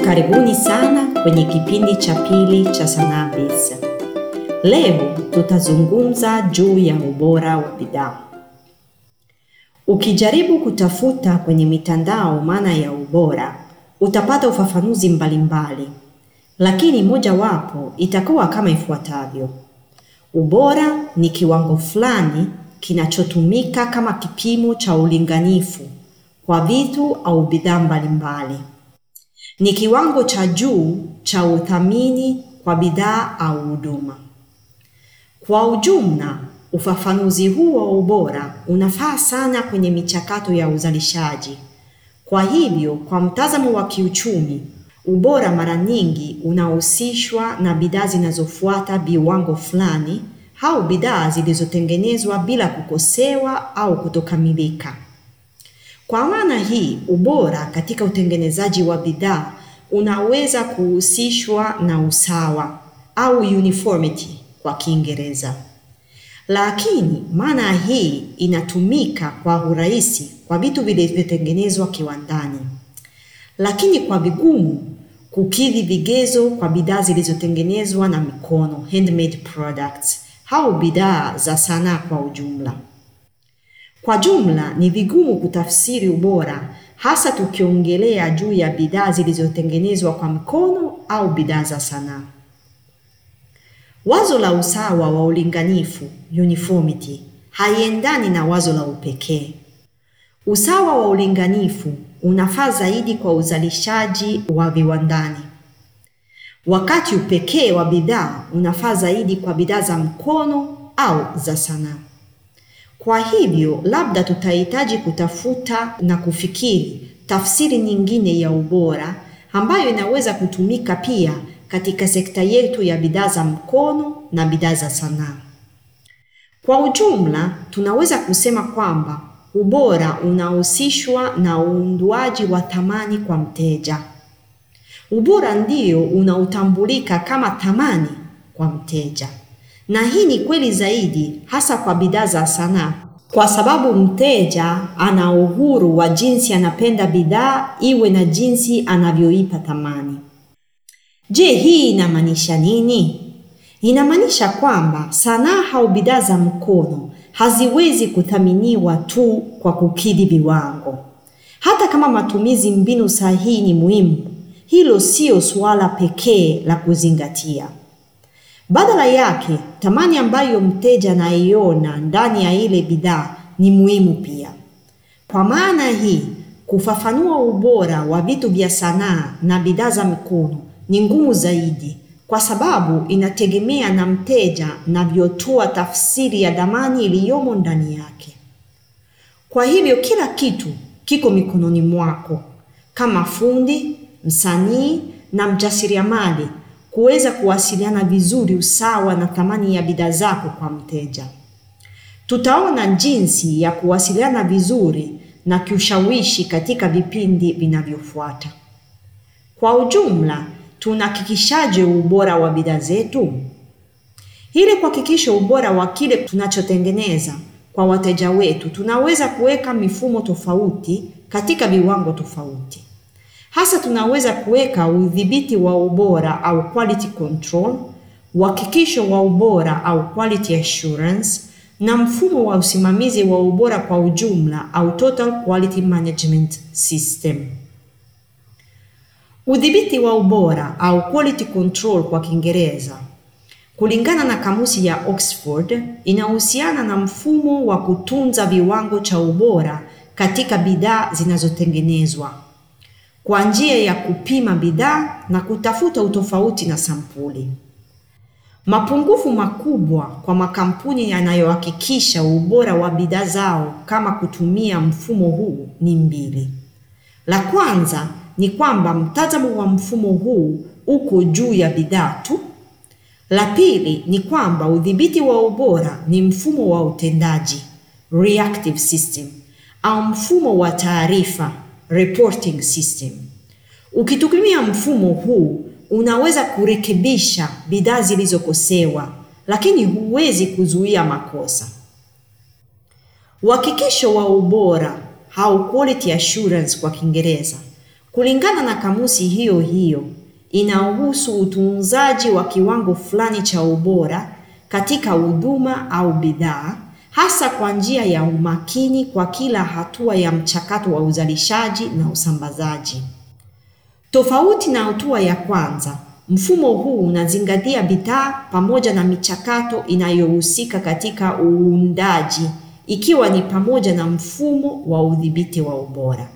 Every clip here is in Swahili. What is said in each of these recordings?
Karibuni sana kwenye kipindi cha pili cha Sanaa Biz. Leo tutazungumza juu ya ubora wa bidhaa. Ukijaribu kutafuta kwenye mitandao maana ya ubora, utapata ufafanuzi mbalimbali, lakini mojawapo itakuwa kama ifuatavyo: ubora ni kiwango fulani kinachotumika kama kipimo cha ulinganifu kwa vitu au bidhaa mbalimbali. Ni kiwango cha juu cha uthamini kwa bidhaa au huduma. Kwa ujumla, ufafanuzi huu wa ubora unafaa sana kwenye michakato ya uzalishaji. Kwa hivyo, kwa mtazamo wa kiuchumi, ubora mara nyingi unahusishwa na bidhaa zinazofuata viwango fulani au bidhaa zilizotengenezwa bila kukosewa au kutokamilika. Kwa maana hii, ubora katika utengenezaji wa bidhaa unaweza kuhusishwa na usawa au uniformity kwa Kiingereza. Lakini maana hii inatumika kwa urahisi kwa vitu vilivyotengenezwa kiwandani, lakini kwa vigumu kukidhi vigezo kwa bidhaa zilizotengenezwa na mikono, handmade products, au bidhaa za sanaa kwa ujumla. Kwa jumla ni vigumu kutafsiri ubora, hasa tukiongelea juu ya bidhaa zilizotengenezwa kwa mkono au bidhaa za sanaa. Wazo la usawa wa ulinganifu, uniformity, haiendani na wazo la upekee. Usawa wa ulinganifu unafaa zaidi kwa uzalishaji wa viwandani, wakati upekee wa bidhaa unafaa zaidi kwa bidhaa za mkono au za sanaa. Kwa hivyo, labda tutahitaji kutafuta na kufikiri tafsiri nyingine ya ubora ambayo inaweza kutumika pia katika sekta yetu ya bidhaa za mkono na bidhaa za sanaa. Kwa ujumla, tunaweza kusema kwamba ubora unahusishwa na uundwaji wa thamani kwa mteja. Ubora ndio unaotambulika kama thamani kwa mteja. Na hii ni kweli zaidi hasa kwa bidhaa za sanaa, kwa sababu mteja ana uhuru wa jinsi anapenda bidhaa iwe na jinsi anavyoipa thamani. Je, hii inamaanisha nini? Inamaanisha kwamba sanaa au bidhaa za mkono haziwezi kuthaminiwa tu kwa kukidhi viwango. Hata kama matumizi mbinu sahihi ni muhimu, hilo sio suala pekee la kuzingatia. Badala yake, thamani ambayo mteja anaiona ndani ya ile bidhaa ni muhimu pia. Kwa maana hii, kufafanua ubora wa vitu vya sanaa na bidhaa za mikono ni ngumu zaidi, kwa sababu inategemea na mteja anavyotoa tafsiri ya thamani iliyomo ndani yake. Kwa hivyo, kila kitu kiko mikononi mwako kama fundi, msanii na mjasiriamali kuweza kuwasiliana vizuri usawa na thamani ya bidhaa zako kwa mteja. Tutaona jinsi ya kuwasiliana vizuri na kiushawishi katika vipindi vinavyofuata. Kwa ujumla, tunahakikishaje ubora wa bidhaa zetu? Ili kuhakikisha ubora wa kile tunachotengeneza kwa wateja wetu, tunaweza kuweka mifumo tofauti katika viwango tofauti. Hasa tunaweza kuweka udhibiti wa ubora au quality control, uhakikisho wa ubora au quality assurance, na mfumo wa usimamizi wa ubora kwa ujumla au total quality management system. Udhibiti wa ubora au quality control kwa Kiingereza, kulingana na kamusi ya Oxford, inahusiana na mfumo wa kutunza viwango cha ubora katika bidhaa zinazotengenezwa kwa njia ya kupima bidhaa na kutafuta utofauti na sampuli. Mapungufu makubwa kwa makampuni yanayohakikisha ubora wa bidhaa zao kama kutumia mfumo huu ni mbili. La kwanza ni kwamba mtazamo wa mfumo huu uko juu ya bidhaa tu. La pili ni kwamba udhibiti wa ubora ni mfumo wa utendaji, reactive system, au mfumo wa taarifa reporting system. Ukitumia mfumo huu unaweza kurekebisha bidhaa zilizokosewa, lakini huwezi kuzuia makosa. Uhakikisho wa ubora au quality assurance kwa Kiingereza Kulingana na kamusi hiyo hiyo, inahusu utunzaji wa kiwango fulani cha ubora katika huduma au bidhaa, hasa kwa njia ya umakini kwa kila hatua ya mchakato wa uzalishaji na usambazaji. Tofauti na hatua ya kwanza, mfumo huu unazingatia bidhaa pamoja na michakato inayohusika katika uundaji, ikiwa ni pamoja na mfumo wa udhibiti wa ubora.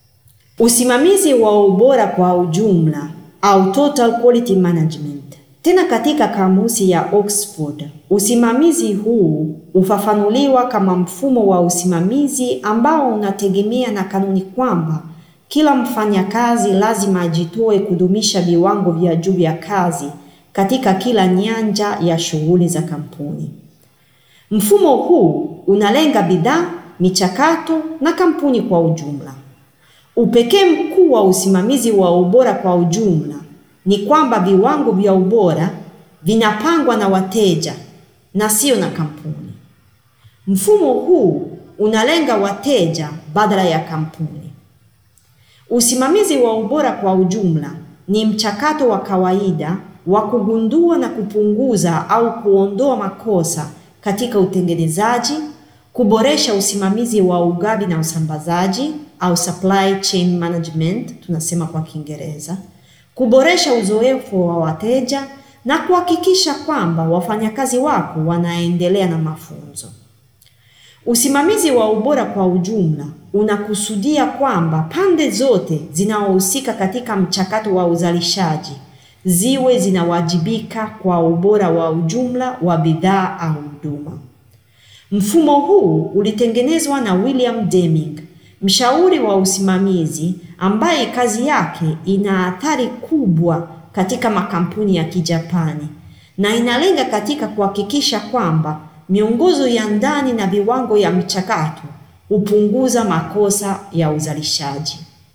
Usimamizi wa ubora kwa ujumla au total quality management. Tena katika kamusi ya Oxford, usimamizi huu ufafanuliwa kama mfumo wa usimamizi ambao unategemea na kanuni kwamba kila mfanyakazi lazima ajitoe kudumisha viwango vya juu vya kazi katika kila nyanja ya shughuli za kampuni. Mfumo huu unalenga bidhaa, michakato na kampuni kwa ujumla. Upekee mkuu wa usimamizi wa ubora kwa ujumla ni kwamba viwango vya ubora vinapangwa na wateja na sio na kampuni. Mfumo huu unalenga wateja badala ya kampuni. Usimamizi wa ubora kwa ujumla ni mchakato wa kawaida wa kugundua na kupunguza au kuondoa makosa katika utengenezaji, kuboresha usimamizi wa ugavi na usambazaji au supply chain management tunasema kwa Kiingereza, kuboresha uzoefu wa wateja na kuhakikisha kwamba wafanyakazi wako wanaendelea na mafunzo. Usimamizi wa ubora kwa ujumla unakusudia kwamba pande zote zinazohusika katika mchakato wa uzalishaji ziwe zinawajibika kwa ubora wa ujumla wa bidhaa au huduma. Mfumo huu ulitengenezwa na William Deming, mshauri wa usimamizi ambaye kazi yake ina athari kubwa katika makampuni ya Kijapani na inalenga katika kuhakikisha kwamba miongozo ya ndani na viwango ya mchakato hupunguza makosa ya uzalishaji.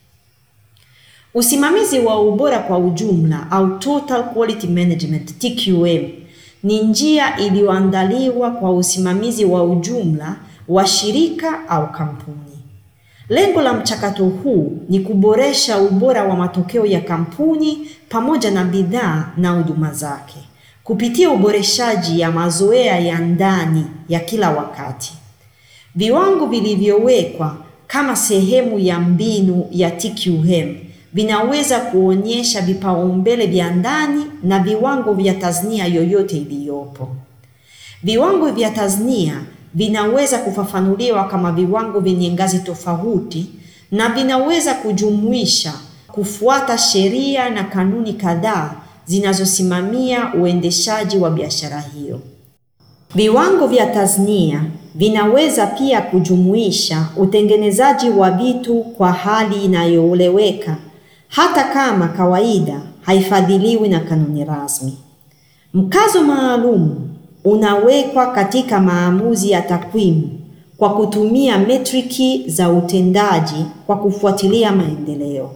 Usimamizi wa ubora kwa ujumla au total quality management TQM ni njia iliyoandaliwa kwa usimamizi wa ujumla wa shirika au kampuni. Lengo la mchakato huu ni kuboresha ubora wa matokeo ya kampuni pamoja na bidhaa na huduma zake kupitia uboreshaji ya mazoea ya ndani ya kila wakati. Viwango vilivyowekwa kama sehemu ya mbinu ya TQM vinaweza kuonyesha vipaumbele vya ndani na viwango vya tasnia yoyote iliyopo. Viwango vya tasnia vinaweza kufafanuliwa kama viwango vyenye ngazi tofauti na vinaweza kujumuisha kufuata sheria na kanuni kadhaa zinazosimamia uendeshaji wa biashara hiyo. Viwango vya tasnia vinaweza pia kujumuisha utengenezaji wa vitu kwa hali inayoeleweka hata kama kawaida haifadhiliwi na kanuni rasmi. Mkazo maalum unawekwa katika maamuzi ya takwimu kwa kutumia metriki za utendaji kwa kufuatilia maendeleo.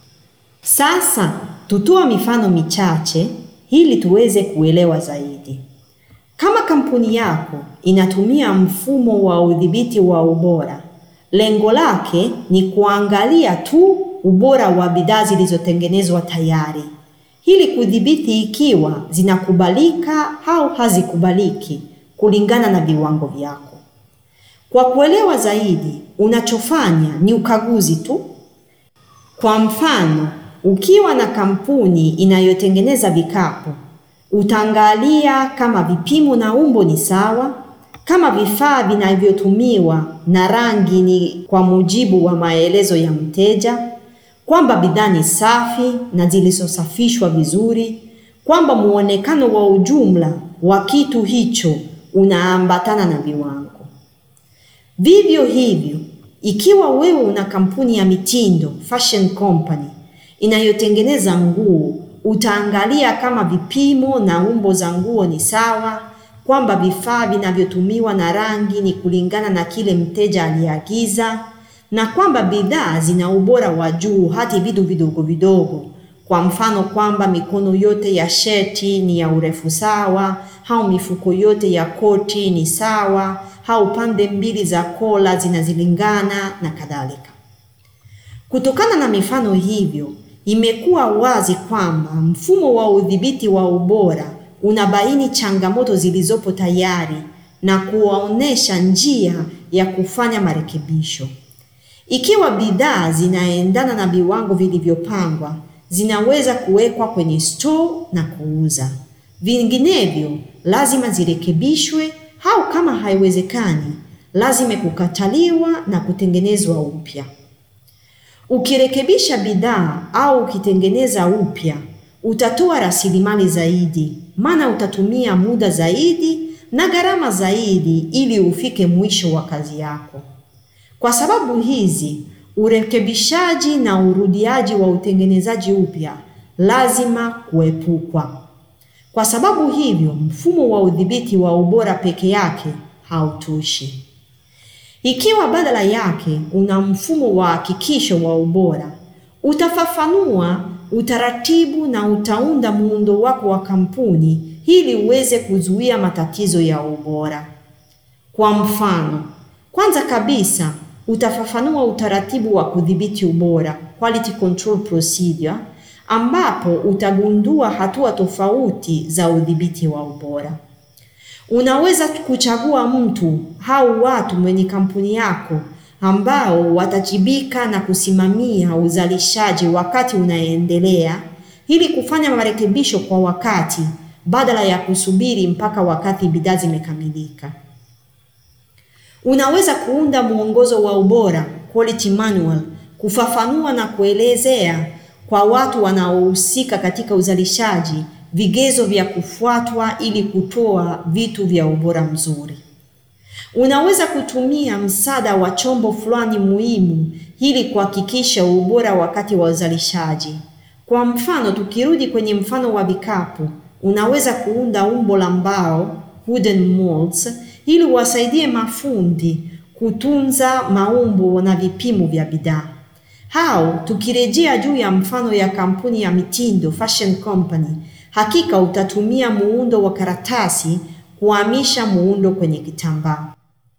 Sasa tutoa mifano michache ili tuweze kuelewa zaidi. Kama kampuni yako inatumia mfumo wa udhibiti wa ubora, lengo lake ni kuangalia tu ubora wa bidhaa zilizotengenezwa tayari ili kudhibiti ikiwa zinakubalika au hazikubaliki kulingana na viwango vyako. Kwa kuelewa zaidi, unachofanya ni ukaguzi tu. Kwa mfano, ukiwa na kampuni inayotengeneza vikapu, utaangalia kama vipimo na umbo ni sawa, kama vifaa vinavyotumiwa na rangi ni kwa mujibu wa maelezo ya mteja, kwamba bidhaa ni safi na zilizosafishwa vizuri, kwamba muonekano wa ujumla wa kitu hicho unaambatana na viwango. Vivyo hivyo, ikiwa wewe una kampuni ya mitindo, fashion company, inayotengeneza nguo, utaangalia kama vipimo na umbo za nguo ni sawa, kwamba vifaa vinavyotumiwa na rangi ni kulingana na kile mteja aliagiza na kwamba bidhaa zina ubora wa juu hadi vitu vidogo vidogo. Kwa mfano kwamba mikono yote ya sheti ni ya urefu sawa, au mifuko yote ya koti ni sawa, au pande mbili za kola zinazilingana na kadhalika. Kutokana na mifano hivyo, imekuwa wazi kwamba mfumo wa udhibiti wa ubora unabaini changamoto zilizopo tayari na kuwaonesha njia ya kufanya marekebisho. Ikiwa bidhaa zinaendana na viwango vilivyopangwa, zinaweza kuwekwa kwenye store na kuuza. Vinginevyo, lazima zirekebishwe au kama haiwezekani, lazima kukataliwa na kutengenezwa upya. Ukirekebisha bidhaa au ukitengeneza upya, utatoa rasilimali zaidi, maana utatumia muda zaidi na gharama zaidi ili ufike mwisho wa kazi yako. Kwa sababu hizi, urekebishaji na urudiaji wa utengenezaji upya lazima kuepukwa. Kwa sababu hivyo, mfumo wa udhibiti wa ubora peke yake hautoshi. Ikiwa badala yake una mfumo wa hakikisho wa ubora, utafafanua utaratibu na utaunda muundo wako wa kampuni ili uweze kuzuia matatizo ya ubora. Kwa mfano, kwanza kabisa utafafanua utaratibu wa kudhibiti ubora, quality control procedure, ambapo utagundua hatua tofauti za udhibiti wa ubora. Unaweza kuchagua mtu au watu mwenye kampuni yako ambao watajibika na kusimamia uzalishaji wakati unaendelea ili kufanya marekebisho kwa wakati badala ya kusubiri mpaka wakati bidhaa zimekamilika. Unaweza kuunda mwongozo wa ubora, quality manual, kufafanua na kuelezea kwa watu wanaohusika katika uzalishaji vigezo vya kufuatwa ili kutoa vitu vya ubora mzuri. Unaweza kutumia msaada wa chombo fulani muhimu ili kuhakikisha ubora wakati wa uzalishaji. Kwa mfano, tukirudi kwenye mfano wa vikapu, unaweza kuunda umbo la mbao, wooden molds, ili wasaidie mafundi kutunza maumbo na vipimo vya bidhaa. Au tukirejea juu ya mfano ya kampuni ya mitindo fashion company, hakika utatumia muundo wa karatasi kuhamisha muundo kwenye kitambaa.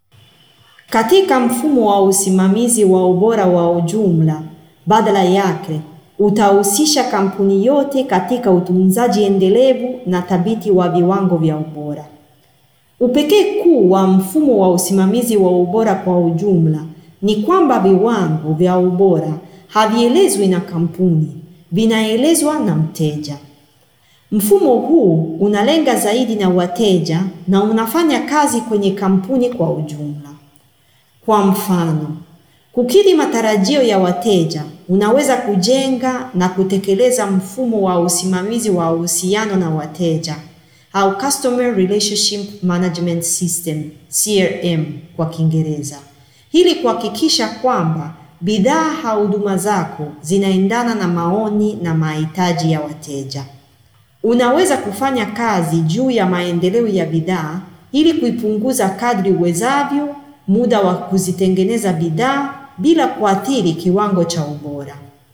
Katika mfumo wa usimamizi wa ubora wa ujumla, badala yake utahusisha kampuni yote katika utunzaji endelevu na thabiti wa viwango vya ubora. Upekee kuu wa mfumo wa usimamizi wa ubora kwa ujumla ni kwamba viwango vya ubora havielezwi na kampuni, vinaelezwa na mteja. Mfumo huu unalenga zaidi na wateja na unafanya kazi kwenye kampuni kwa ujumla. Kwa mfano, kukidhi matarajio ya wateja, unaweza kujenga na kutekeleza mfumo wa usimamizi wa uhusiano na wateja au Customer Relationship Management System, CRM kwa Kiingereza, ili kuhakikisha kwamba bidhaa au huduma zako zinaendana na maoni na mahitaji ya wateja. Unaweza kufanya kazi juu ya maendeleo ya bidhaa ili kuipunguza kadri uwezavyo muda wa kuzitengeneza bidhaa bila kuathiri kiwango cha ubora.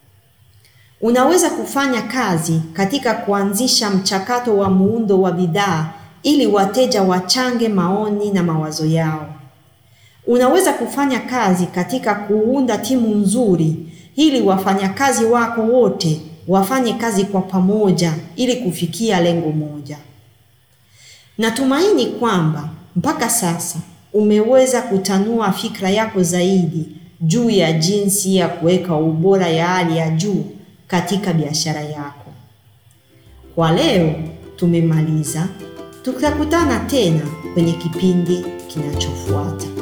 Unaweza kufanya kazi katika kuanzisha mchakato wa muundo wa bidhaa ili wateja wachange maoni na mawazo yao. Unaweza kufanya kazi katika kuunda timu nzuri ili wafanyakazi wako wote wafanye kazi kwa pamoja ili kufikia lengo moja. Natumaini kwamba mpaka sasa umeweza kutanua fikra yako zaidi juu ya jinsi ya kuweka ubora ya hali ya juu katika biashara yako. Kwa leo tumemaliza, tutakutana tena kwenye kipindi kinachofuata.